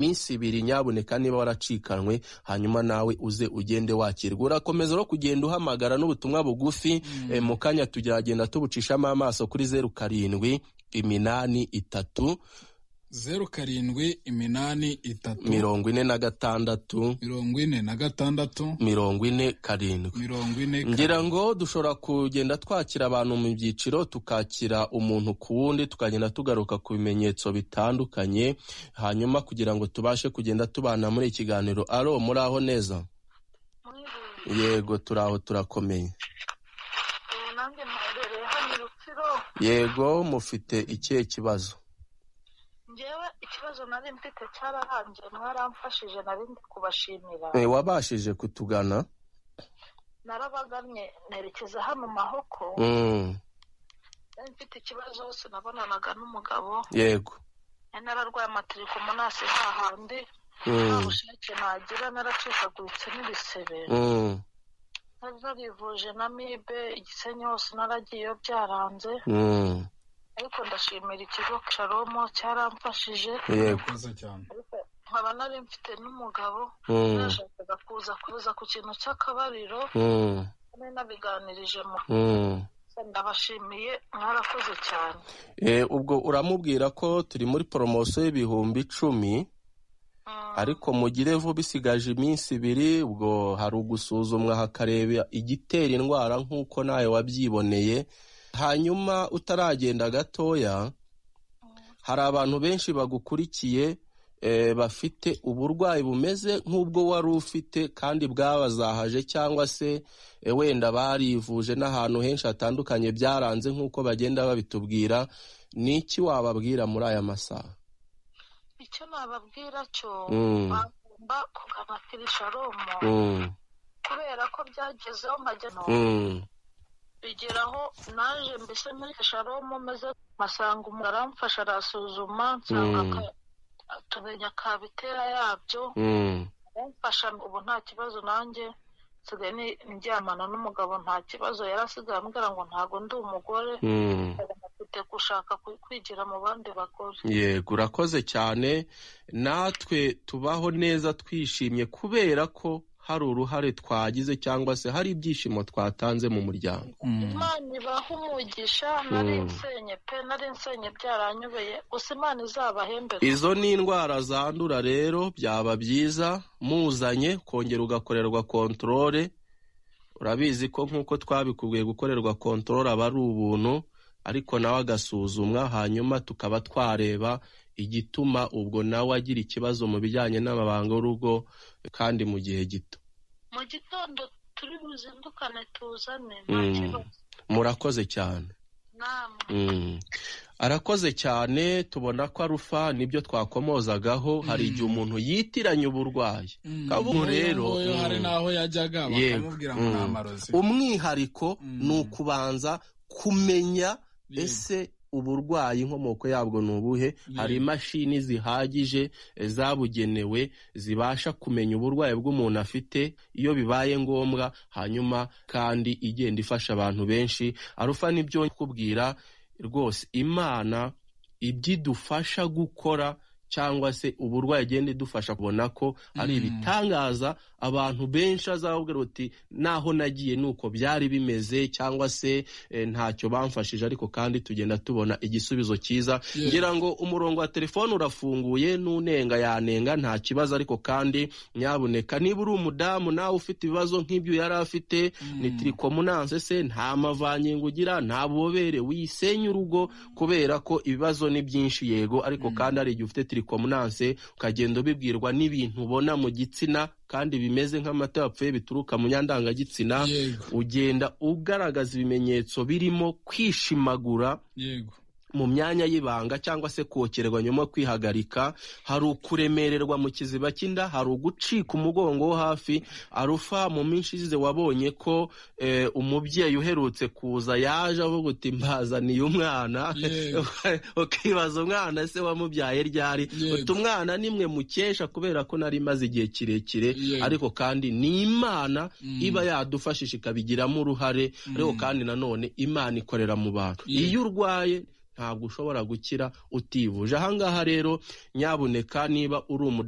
iminsi ibiri nyamuneka niba waracikanwe hanyuma nawe uze ugende wakirwa urakomeza no kugenda uhamagara n'ubutumwa bugufi eh, mu kanya tujyagenda tubucishamo amaso kuri zeru karindwi iminani itatu zeru karindwi iminani itatu mirongo ine na gatandatu mirongo ine na gatandatu mirongo ine karindwi mirongo ine ngira ngo dushobora kugenda twakira abantu mu byiciro tukakira umuntu ku wundi tukagenda tugaruka ku bimenyetso bitandukanye hanyuma kugira ngo tubashe kugenda tubana muri ikiganiro aro muri aho neza yego turi aho turakomeye ubu nanjye mperereye hano i rutsiro yego mufite ikihe kibazo ngewe ikibazo nari mfite cyararangiye mwaramfashije nari ndi kubashimira Eh, wabashije kutugana narabagannye nerekeza hano mahoko Mm, nari mfite ikibazo sinabonanaga n'umugabo yego nari nararwaye amatirikomonasi hahandi nta Mm, bushake nagira naracikaguritse n'ibisebe mm, nari narivuje na mibe igisenyi hose naragiyeyo byaranze mm, ariko ndashimira ikigo caromo cyaramfashije yego urakoze cyane ariko nkaba nari mfite n'umugabo Mm, nashakaga kuza kuza ku kintu cy'akabariro mm, nari nabiganirije mu mm. ndabashimiye mwarakoze cyane Eh, ubwo uramubwira ko turi muri poromosiyo y'ibihumbi icumi Mm, ariko mugire vuba bisigaje iminsi ibiri ubwo hari ugusuzumwa hakareba igitera indwara nk'uko nawe wabyiboneye hanyuma utaragenda gatoya hari abantu benshi bagukurikiye eh, bafite uburwayi bumeze nk'ubwo wari ufite kandi bwabazahaje cyangwa se eh, wenda barivuje n'ahantu henshi hatandukanye byaranze nk'uko bagenda babitubwira ni iki wababwira muri aya masaha icyo nababwira cyo Mm. bagomba kugana kirisharomo Mm, kubera ko byagezeho nkajya no mm. bigeraho naje mbese muri kirisharomo maze masanga umuntu aramfasha arasuzuma nsanga Mm. ka- atumenya kabitera yabyo Mm, aramfasha ubu nta kibazo nanjye nsigaye ni- ndyamana n'umugabo nta kibazo yari asigaye ambwira ngo ntago ndi umugore mm. afite gushaka kwi- kwigira mu bandi bagore yego urakoze cyane natwe tubaho neza twishimye kubera ko hari uruhare twagize cyangwa se hari ibyishimo twatanze mu muryango Mm. imana ibaha umugisha nari Mm. nsenye pe nari nsenye byaranyobeye gusa imana izabahembe izo ni indwara zandura rero byaba byiza muzanye kongera ugakorerwa kontorore urabizi ko nk'uko twabikubwiye gukorerwa kontorore aba ari ubuntu ariko nawe agasuzumwa hanyuma tukaba twareba igituma ubwo nawe agira ikibazo mu bijyanye n'amabanga y'urugo kandi mu gihe gito mu gitondo turi buzindukane tuzane nta Mm. kibazo murakoze cyane namwe Mm. arakoze cyane tubona ko arufa nibyo twakomozagaho hari igihe umuntu yitiranya uburwayi Mm. Kabugu rero, Nk'uyu nguyu hari mm. n'aho yajyaga Yego. bakamubwira ngo nta Mm. marozi umwihariko Mm. ni ukubanza kumenya Yego. ese uburwayi inkomoko yabwo ni ubuhe hari imashini zihagije eh, zabugenewe zibasha kumenya uburwayi bw'umuntu afite iyo bibaye ngombwa hanyuma kandi igenda ifasha abantu benshi arufa nibyo kubwira rwose imana ibyo idufasha gukora cyangwa se uburwayi igenda idufasha kubona ko ari Mm. ibitangaza abantu benshi azababwira uti naho nagiye ni uko byari bimeze cyangwa se eh, ntacyo bamfashije ariko kandi tugenda tubona igisubizo cyiza Yego. ngira ngo umurongo wa telefone urafunguye n'unenga yanenga nta kibazo ariko kandi nyabuneka niba uri umudamu nawe ufite ibibazo nk'ibyo yari afite Mm. ni tirikomunanse se nta mavangingo ugira nta bubobere wisenya urugo kubera ko ibibazo ni byinshi yego ariko Mm. kandi hari igihe ufite tirikomunanse ukagenda ubibwirwa n'ibintu ubona mu gitsina kandi bimeze nk'amata yapfuye bituruka mu nyandangagitsina yego ugenda ugaragaza ibimenyetso birimo kwishimagura yego mu myanya y'ibanga cyangwa se kokerwa nyuma yo kwihagarika hari ukuremererwa mu kiziba cy'inda hari ugucika umugongo wo hafi arufa mu minsi ishize wabonye ko eh, umubyeyi uherutse kuza yaje avuga uti mbazaniye umwana Yego. ukibaza umwana se wamubyaye ryari Yego. uti umwana nimwe mukesha kubera ko nari maze igihe kirekire Yego. ariko kandi ni imana Mm. iba yadufashije ikabigiramo uruhare ariko kandi nanone imana ikorera mu bantu Yego. iyo urwaye ntabwo ushobora gukira utivuje ahangaha rero nyabuneka niba uri umudamu